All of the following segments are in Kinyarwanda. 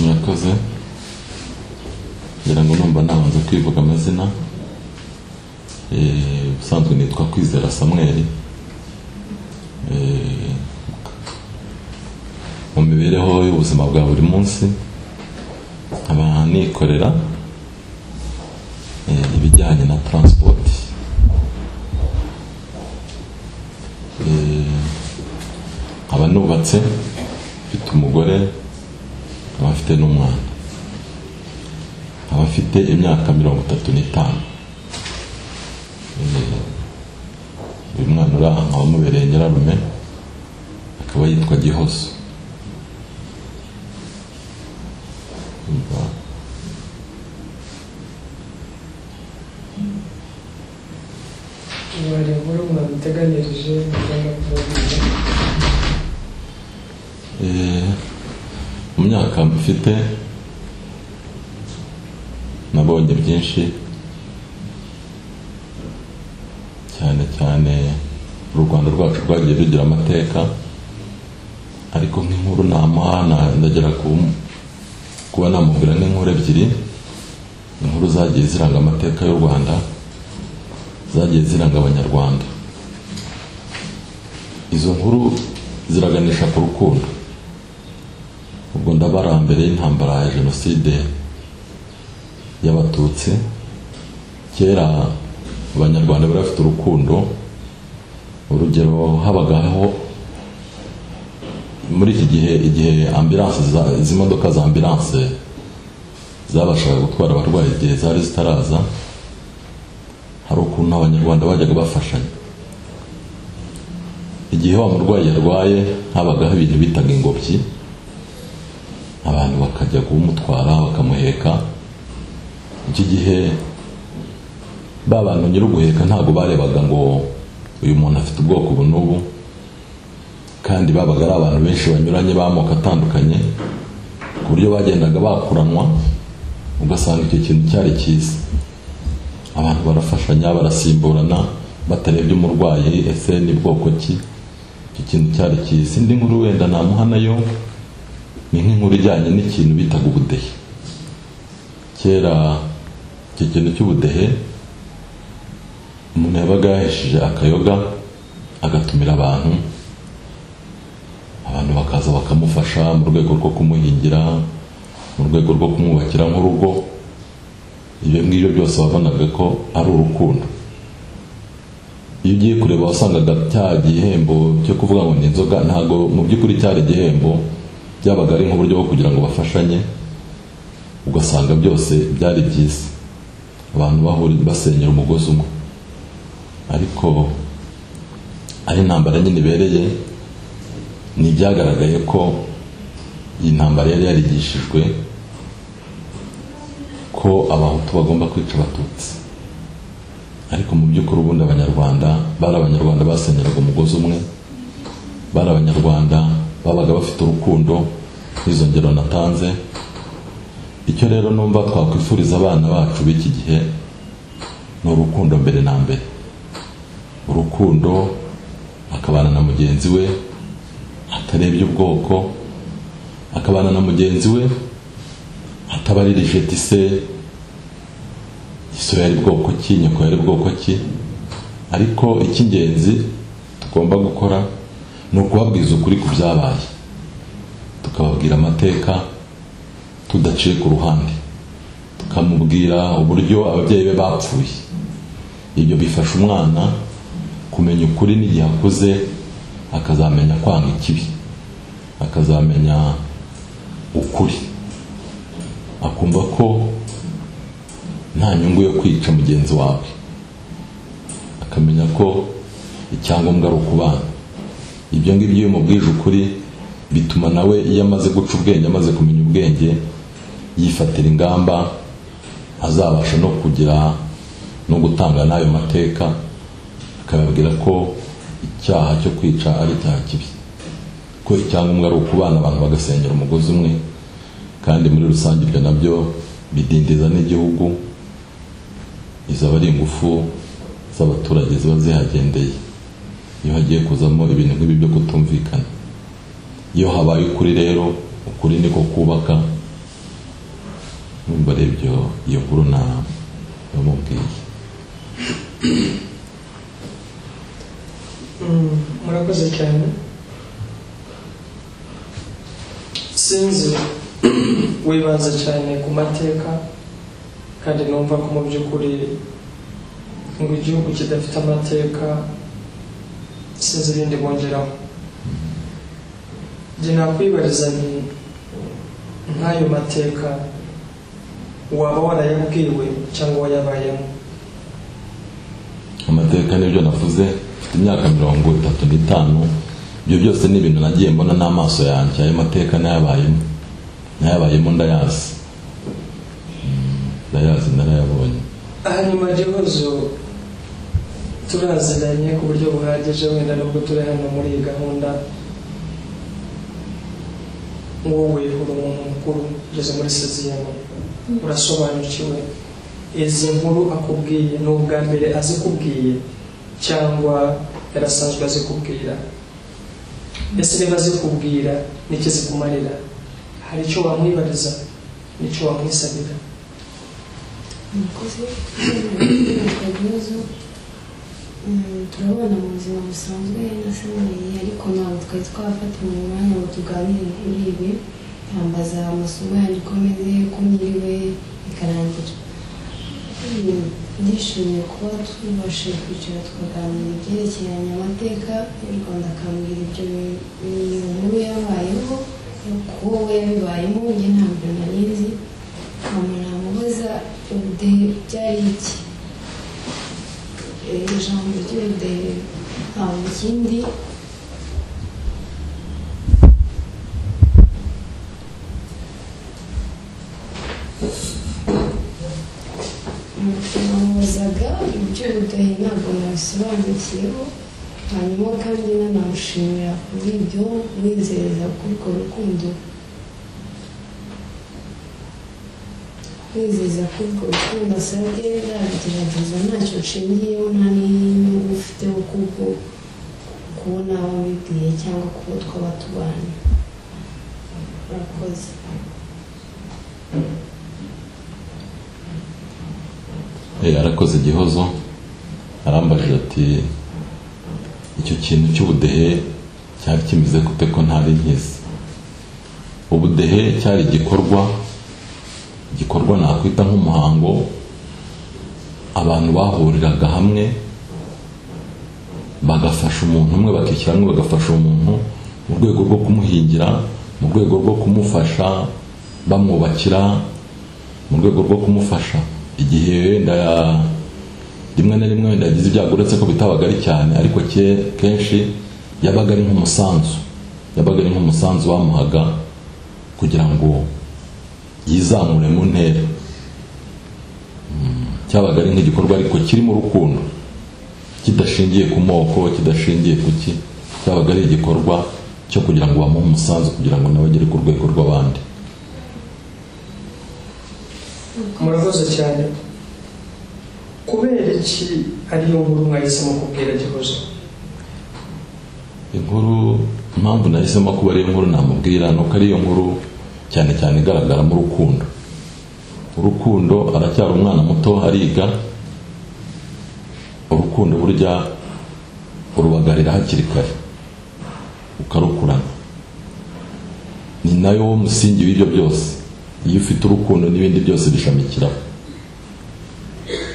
yabikoze ngira ngo numva nabanza kwivuga amazina Eh, ubusanzwe nitwa kwizera samweri Eh, mu mibereho y'ubuzima bwa buri munsi nkaba nikorera eh, ibijyanye na transport Eh, nkaba nubatse mfite umugore nkaba mfite n'umwana nkaba mfite imyaka mirongo itatu n'itanu uyu mwana uri aha nkaba mubereye nyirarume akaba yitwa gihozo Umva. bari muri umwana uteganirije ugomba kubavuza Eh, mu myaka mfite nabonye byinshi cyane cyane u rwanda rwacu rwagiye rugira amateka ariko nk'inkuru namuha na- ndagera ku kuba namubwira nk'inkuru ebyiri inkuru zagiye ziranga amateka y'u rwanda zagiye ziranga abanyarwanda izo nkuru ziraganisha ku rukundo ubwo ndabara mbere y'intambara ya jenoside y'abatutsi kera abanyarwanda bari bafite urukundo urugero habagaho muri iki gihe igihe ambilanse za- izi modoka za ambilanse zabashaga gutwara abarwayi igihe zari zitaraza hari ukuntu abanyarwanda bajyaga bafashanya igihe wa murwayi yarwaye habagaho ibintu bitaga ingobyi abantu bakajya kumutwara bakamuheka iki gihe ba bantu nyir'uguheka ntabwo barebaga ngo uyu muntu afite ubwoko ubu n'ubu kandi babaga ari abantu benshi banyuranye b'amoko atandukanye ku buryo bagendaga bakuranwa ugasanga icyo kintu cyari cyiza abantu barafashanya barasimburana batarebye umurwayi ese ni bwoko ki icyo kintu cyari cyiza indi nkuru wenda namuha nayo ni nk'inkuru ijyanye n'ikintu bitaga ubudehe kera icyo kintu cy'ubudehe umuntu yabaga yahesheje akayoga agatumira abantu abantu bakaza bakamufasha mu rwego rwo kumuhingira mu rwego rwo kumwubakira nk'urugo ibyo ngibyo byose wabonaga ko ari urukundo iyo ugiye kureba wasangaga cya gihembo cyo kuvuga ngo ni inzoga ntabwo mu by'ukuri cyari igihembo byabaga ari nk'uburyo bwo kugira ngo bafashanye ugasanga byose byari byiza abantu bahuri basenyera umugozi umwe ariko ari intambara nyine ibereye ni ibyagaragaye ko iyi ntambara yari yarigishijwe ko abahutu bagomba kwica abatutsi ariko mu by'ukuri ubundi abanyarwanda bari abanyarwanda basenyeraga umugozi umwe bari abanyarwanda babaga bafite urukundo n'izo ngero natanze icyo rero numva twakwifuriza abana bacu b'iki gihe ni urukundo mbere na mbere urukundo akabana na mugenzi we atarebye ubwoko akabana na mugenzi we atabaririje ati se iso yari bwoko ki nyoko yari bwoko ki ariko icy'ingenzi tugomba gukora ni ukubabwiza ukuri ku byabaye tukababwira amateka tudaciye ku ruhande tukamubwira uburyo ababyeyi be bapfuye ibyo bifasha umwana kumenya ukuri n'igihe akuze akazamenya kwanga ikibi akazamenya ukuri akumva ko nta nyungu yo kwica mugenzi wawe akamenya ko icyangombwa ari ukubana ibyo ngibyo iyo umubwije ukuri bituma nawe iyo amaze guca ubwenge amaze kumenya ubwenge yifatira ingamba azabasha no kugira no gutanga n'ayo mateka akababwira ko icyaha cyo kwica ari icyaha kibi ko icyangombwa ari ukubana abantu bagasenyera umugozi umwe kandi muri rusange ibyo nabyo bidindiza n'igihugu izo aba ari ingufu z'abaturage ziba zihagendeye iyo hagiye kuzamo ibintu nk'ibi byo kutumvikana iyo habaye ukuri rero ukuri niko kubaka numva arebye iyo nkuru na bamubwiye Mm, murakoze cyane sinzi wibanze cyane ku mateka kandi numva ko mu by'ukuri ngo igihugu kidafite amateka sinzi ibindi bongeraho njye nakwibariza nti nk'ayo mateka waba warayabwiwe cyangwa wayabayemo amateka nibyo navuze mfite imyaka mirongo itatu n'itanu ibyo byose ni ibintu nagiye mbona n'amaso yanjye ayo mateka nayabayemo nayabayemo ndayazi Mm, ndayazi narayabonye hanyuma gihozo turaziranye ku buryo buhagije wenda nubwo turi hano muri iyi gahunda wowe uri umuntu mukuru ugeze muri seziyama urasobanukiwe izi nkuru akubwiye ni ubwa mbere azikubwiye cyangwa yarasanzwe azikubwira ese niba azikubwira n'icyo zikumarira hari icyo wamwibariza n'icyo wamwisabira umukozi w'ibyo bibazo mm, turabona mu buzima busanzwe nasemuye ariko ntabwo twari twafatanya umwanya ngo tuganire kuri ibi yambaza amasomo yanjye uko ameze uko nyiriwe bikarangira Mm, ndishimiye kuba tubashije kwicara tukaganira ibyerekeranye amateka y'u rwanda akambwira ibyo bi- bi- nkuru yabayeho kuko we yabibayemo njye ntabwo nari nzi nkabona mubaza ubudehe byari iki Eh, ijambo ry'ubudehe ntabwo ikindi namubazaga iby'ubudehe ntabwo nabisobanukiyeho hanyuma kandi nanamushimira kuri ibyo mwizereza kuri urwo rukundo kwizeza ko urwo rukundo asabye nzabigerageza ntacyo nshingiyeho nta n'inyungu ufiteho kuko kubona wabibwiye cyangwa kuba twaba tubanye murakoze Eh, arakoze igihozo arambajije ati icyo kintu cy'ubudehe cyari kimeze gute ko ntari nkizi ubudehe cyari igikorwa igikorwa nakwita nk'umuhango abantu bahuriraga hamwe bagafasha umuntu umwe bakishyira hamwe bagafasha umuntu mu rwego rwo kumuhingira mu rwego rwo kumufasha bamwubakira mu rwego rwo kumufasha igihe wenda rimwe na rimwe wenda yagize ibyago uretse ko bitabaga ari cyane ariko ke kenshi yabaga ari nk'umusanzu yabaga ari nk'umusanzu bamuhaga kugira ngo yizamure mu ntera Mm, cyabaga ari nk'igikorwa ariko kirimo urukundo kidashingiye ku moko kidashingiye ku ki cyabaga ari igikorwa cyo kugira ngo bamuhe umusanzu kugira ngo nawe agere ku rwego rw'abandi murakoze cyane kubera iki ariyo nkuru mwahisemo kubwira gihozo inkuru impamvu nahisemo kuba ariyo nkuru namubwira ni uko ariyo nkuru cyane cyane igaragaramo urukundo urukundo aracyari umwana muto ariga urukundo burya urubagarira hakiri kare ukarukurana ni nayo wo musingi w'ibyo byose iyo ufite urukundo n'ibindi byose bishamikiraho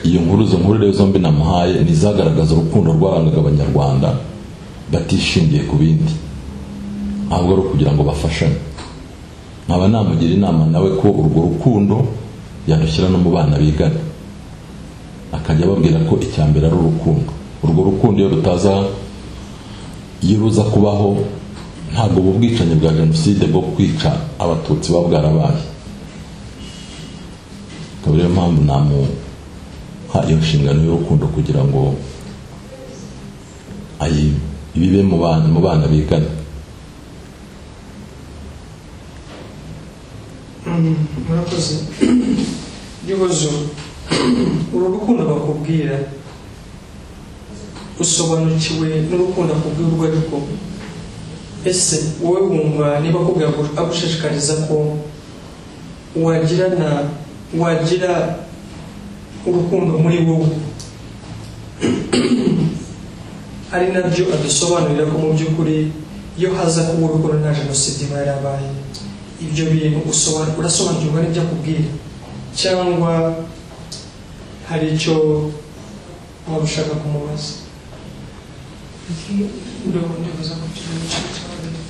iyo nkuru izo nkuru rero zombi namuhaye ni izagaragaza urukundo rwarangaga abanyarwanda batishingiye ku bindi ntabwo ari ukugira ngo bafashane nkaba namugira inama nawe ko urwo rukundo yarushyira no mu bana bigana akajya ababwira ko icya mbere ari urukundo urwo rukundo iyo rutaza iyo ruza kubaho ntabwo ubu bwicanyi bwa jenoside bwo kwica abatutsi buba bwarabaye akaba ariyo mpamvu namuha iyo nshingano y'urukundo kugira ngo ayi ibibe mu bana mu bana bigana Mm, murakoze gihozo uru rukundo bakubwira usobanukiwe n'urukundo akubwira urwo ari rwo ese wowe wumva niba akubwira ko agushishikariza ko wagirana wagira urukundo muri wowe ari nabyo adusobanurira ko mu by'ukuri iyo haza kuba urukundo nta jenoside iba yarabaye ibyo bintu usoba- urasobanukirwa n'ibyo akubwira cyangwa hari icyo waba ushaka kumubaza urabona ntibaza ko kiri mu gice cy'abagabo.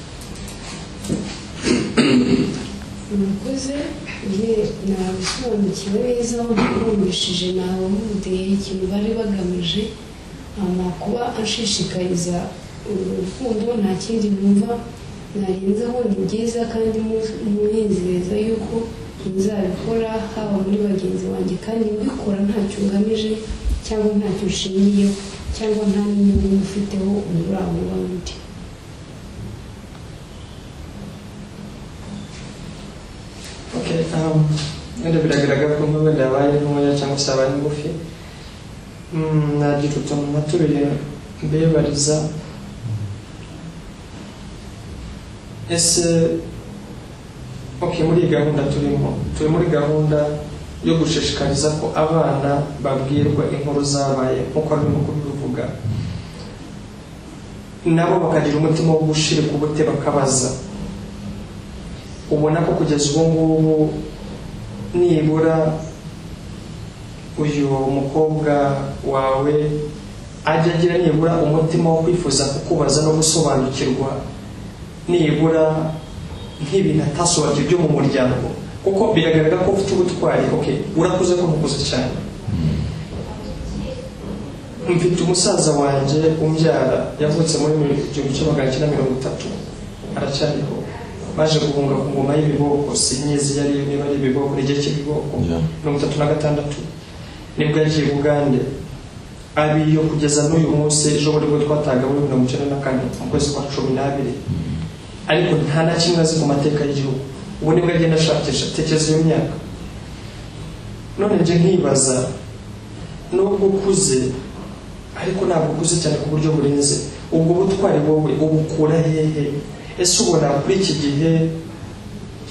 umukozi njye nabisobanukiwe neza bamwumvishije nabamudeye ikintu bari bagamije ama kuba ashishikariza urukundo nta kindi numva narenzaho ni byiza kandi munezeza yuko nzabikora haba muri bagenzi banjye kandi mbikora ntacyo ngamije cyangwa ntacyo nshingiyeho cyangwa nta n'inyungu mufiteho umurangwa undi Okay, um, wenda biragaragara ko nk'ubu yabaye ntoya cyangwa se yabaye ngufi Mm, nagira utuntu natuye mbebariza ese okay muri iyi gahunda turimo turi muri gahunda yo gushishikariza ko abana babwirwa inkuru zabaye nk'uko arimo kubivuga nabo bakagira umutima wo gushira ku bute bakabaza ubona ko kugeza ubu ngubu nibura uyu mukobwa wawe ajya agira nibura umutima wo kwifuza kukubaza no gusobanukirwa nibura nk'ibintu atasobanukiwe byo mu muryango kuko biragaragara ko ufite ubutwari okay urakuze ko mukuze cyane mfite umusaza wanjye umbyara yavutse muri igihumbi kimwe magana cyenda mirongo itatu aracyariho baje guhunga ku ngoma y'ibiboko sinyizi iyo ariyo niba ari ibiboko n'igihe cy'ibiboko Yeah. mirongo itatu na gatandatu nibwo yagiye bugande abiyo kugeza n'uyu munsi ejo buri bwo twataga muri mirongo icyenda na kane mu kwezi kwa cumi n'abiri ariko nta na kimwe azi ku mateka y'igihugu ubu nibwo agenda ashakisha tekereza iyo myaka none njye nkibaza nubwo ukuze ariko ntabwo ukuze cyane ku buryo burenze ubwo butwari wowe ubukura hehe ese ubona kuri iki gihe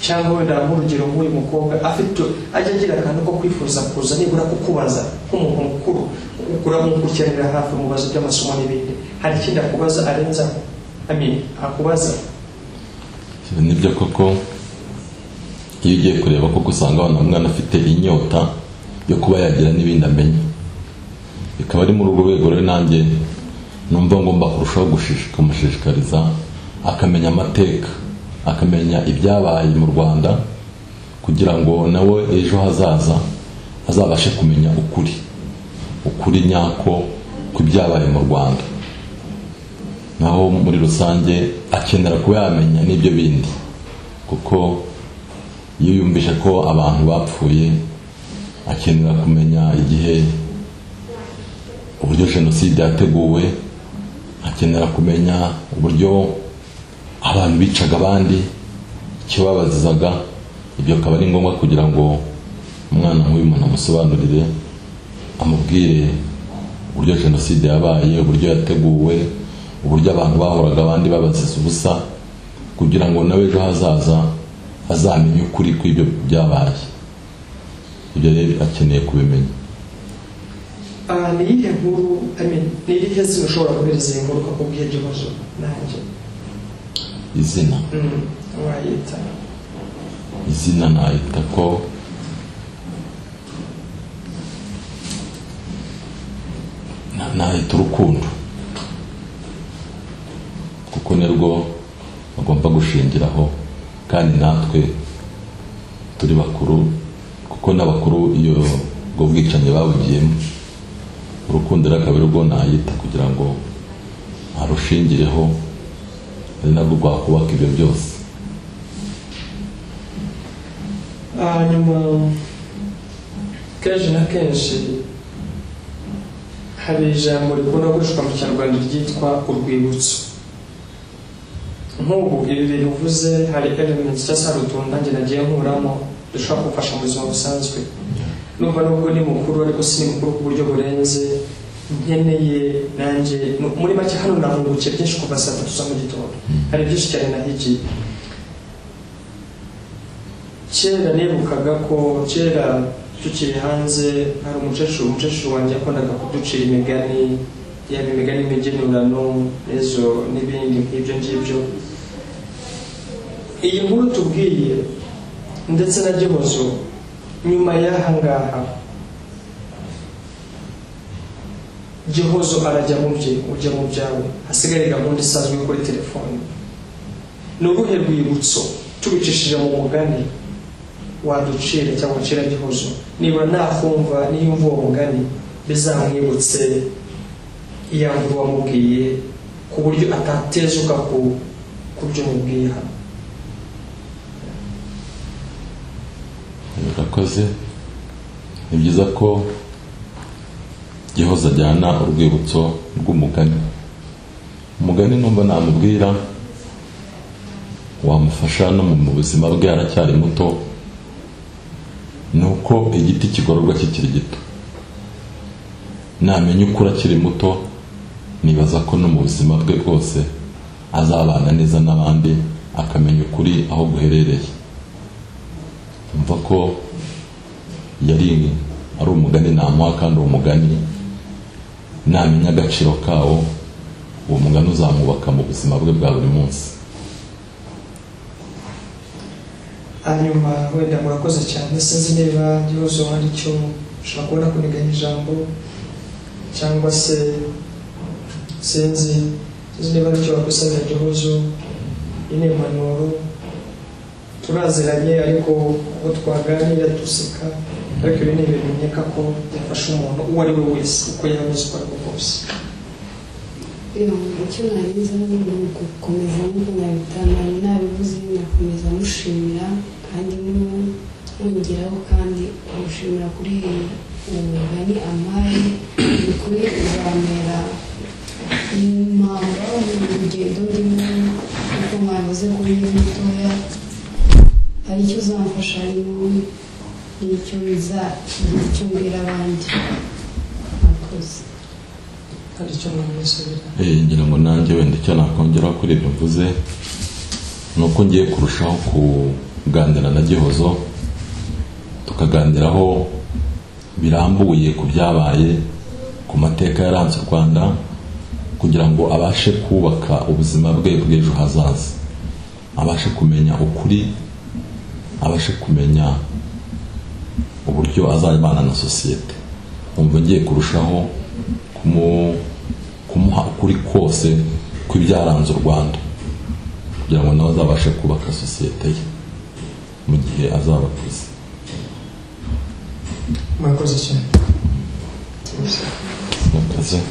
cyangwa wenda nk'urugero nk'uyu mukobwa afite ajya agira akantu ko kwifuza kuza nibura kukubaza nk'umuntu mukuru uramukurikiranira hafi mu bibazo by'amasomo n'ibindi hari ikindi akubaza arenzaho amin akubaza nibyo koko iyo ugiye kureba koko usanga wa mwana afite inyota yo kuba yagira n'ibindi amenya bikaba ari muri urwo rwego rero nanjye numva ngomba kurushaho gushishika- kumushishikariza akamenya amateka akamenya ibyabaye mu rwanda kugira ngo nawe ejo hazaza azabashe kumenya ukuri ukuri nyako kw'ibyabaye mu rwanda naho muri rusange akenera kuba yamenya n'ibyo bindi kuko iyo yumvise ko abantu bapfuye akenera kumenya igihe uburyo jenoside yateguwe akenera kumenya uburyo abantu bicaga abandi ikibabazizaga ibyo akaba ari ngombwa kugira ngo umwana nk'uyu muntu amusobanurire amubwire uburyo jenoside yabaye uburyo yateguwe uburyo abantu bahoraga abandi babaziza ubusa kugira ngo nawe ejo hazaza azamenye ukuri kw'ibyo byabaye ibyo rero akeneye kubimenya Ah, ni iyihe nkuru I mean, ni irihe zina ushobora kubereza iyi nkuru ukakubwira iryo bazo nanjye izina Mm, wayita izina nahita ko na- nahita urukundo kuko nirwo bagomba gushingiraho kandi natwe turi bakuru kuko n'abakuru iyo ubwo bwicanyi babugiyemo urukundo rero akaba ari rwo nahita kugira ngo arushingireho ari narwo rwakubaka ibyo byose hanyuma kenshi na kenshi hari ijambo rikunda gukoreshwa mu kinyarwanda ryitwa urwibutso nk'ubu ibi bivuze hari elements cyangwa se hari utuntu nanjye nagiye nkuramo dushobora kumfasha mu buzima busanzwe numva nubwo ni mukuru ariko si mukuru ku buryo burenze nkeneye nanjye muri make hano nahungukiye byinshi kuva saa tatu za mu gitondo hari byinshi cyane nahigiye kera nibukaga ko kera tukiri hanze hari umukecuru umukecuru wanjye yakundaga kuducira imigani yaba imigani imigenurano ejo n'ibindi nk'ibyo ngibyo iyi nkuru tubwiye ndetse na gihozo nyuma y'aha ngaha gihozo arajya mu bye ujya mu byawe hasigaye gahunda isanzwe yo kuri telefoni ni uruhe rwibutso tubicishije mu mugani waducira cyangwa ucira gihozo niba nakumva niyumva uwo mugani bizamwibutse iyo nkuru wamubwiye ku buryo atatezuka ku ku byo umubwiye hano urakoze ni byiza ko gihoza ajyana urwibutso rw'umugani umugani numva namubwira wamufasha no mu buzima bwe aracyari muto ni uko igiti kigororwa kikiri gito namenya ukura akiri muto nibaza ko no mu buzima bwe bwose azabana neza n'abandi akamenya ukuri aho guherereye mva ko yari ari umugani namuha kandi uwo mugani namenya agaciro kawo uwo mugani uzamwubaka mu buzima bwe bwa buri munsi hanyuma wenda murakoze cyane sinzi niba ikibazo hari icyo ushobora kubona kuniganya ijambo cyangwa se sinzi sinzi niba ari icyo wakusanya igihozo iyi ni impanuro turaziranye ariko uko twaganira duseka ariko ibi ni ibintu nkeka ko byafasha umuntu uwo ari we wese uko yaba uko ari we kose icyo narize ni ugukomeza nk'uko nabitanga nabivuze nakomeza mushimira kandi mwongeraho kandi kumushimira kuri uwo mugani amaye ni kuri uzamera impamba mu rugendo ndimo kuko mwavuze ko uri mutoya hari icyo uzamfasha n'icyo bizagira icyo mbwira abandi mwakoze hari icyo mwamusubira Eh, ngira ngo nanjye wenda icyo nakongeraho kuri ibyo mvuze ni uko ngiye kurushaho kuganira na gihozo tukaganiraho birambuye ku byabaye ku mateka yaranze u rwanda kugira ngo abashe kubaka ubuzima bwe bw'ejo hazaza abashe kumenya ukuri abashe kumenya uburyo azabana na sosiyete umva ngiye kurushaho kumu kumuha ukuri kose kw'ibyaranze u rwanda kugira ngo nawe azabashe kubaka sosiyete ye mu gihe azaba akuze murakoze cyane murakoze